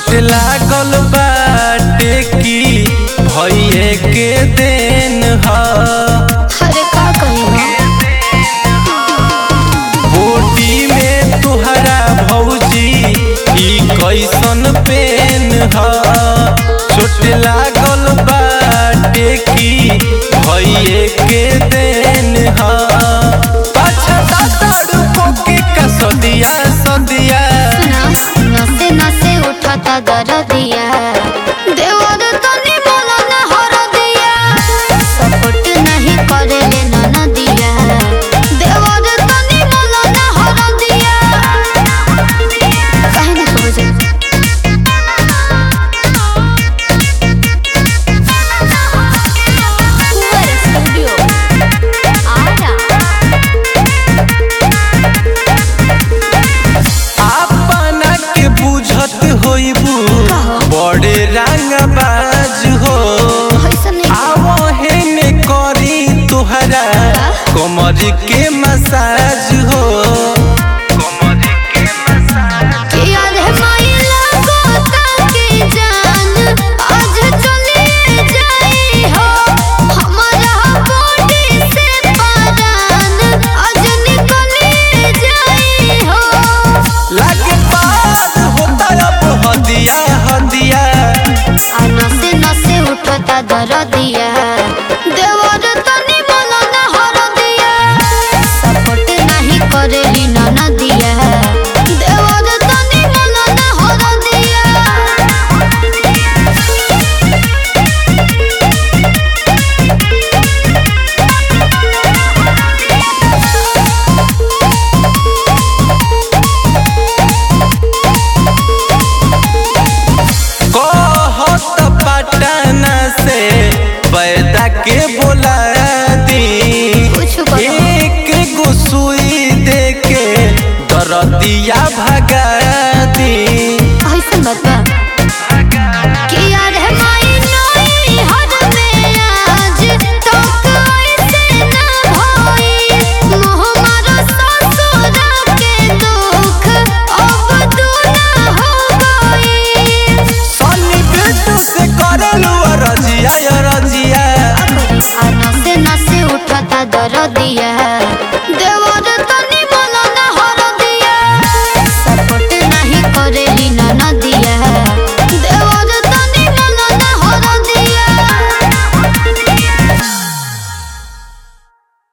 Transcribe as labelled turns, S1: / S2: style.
S1: चोट लागल बाटे की भइए के देन ह
S2: अरे का कही
S1: बोटी में तुहरा भौजी ई कैसन पेन ह चोट लागल बाटे की भइए के देन ह पाछा दादड़ को के का सदिया सदिया
S2: सुना नसे नसे उठता दरदिया देवर तनी बोला ना हरदिया सपोर्ट नहीं करेले ननदिया देवर तनी बोला ना हरदिया काहे ना समझे कुंवर स्टूडियो आरा
S1: अपना के बुझत होइबू बड़े रंगबाज हो
S2: ऐसा नहीं
S1: आवहे ने करी तुहरा कमर के मसाज हो
S2: किया रे माइला गोता के जान आज चले जाई हो हमारा बॉडी से परान आज निकले जाई हो
S1: लागे पार होता अब हदिया हदिया
S2: आ नसे नसे उठता दरदिया देवर तनी बोलो ना हरदिया सपोर्ट नहीं करेली ननदिया देवर तनी बोलो ना हरदिया
S1: कहत पटना से पैदा के बोला दी
S2: कुछ करो।
S1: एक गो सुई दे के दरदिया भगा दी
S2: ऐसन बात बा किया रे माई नई हद में आज तक ऐसे ना भई मोह मारो ससुर के दुख अब दूना हो गई
S1: सनी बेटू से करलू रजिया रजिया
S2: आ नसे नसे उठता दरदिया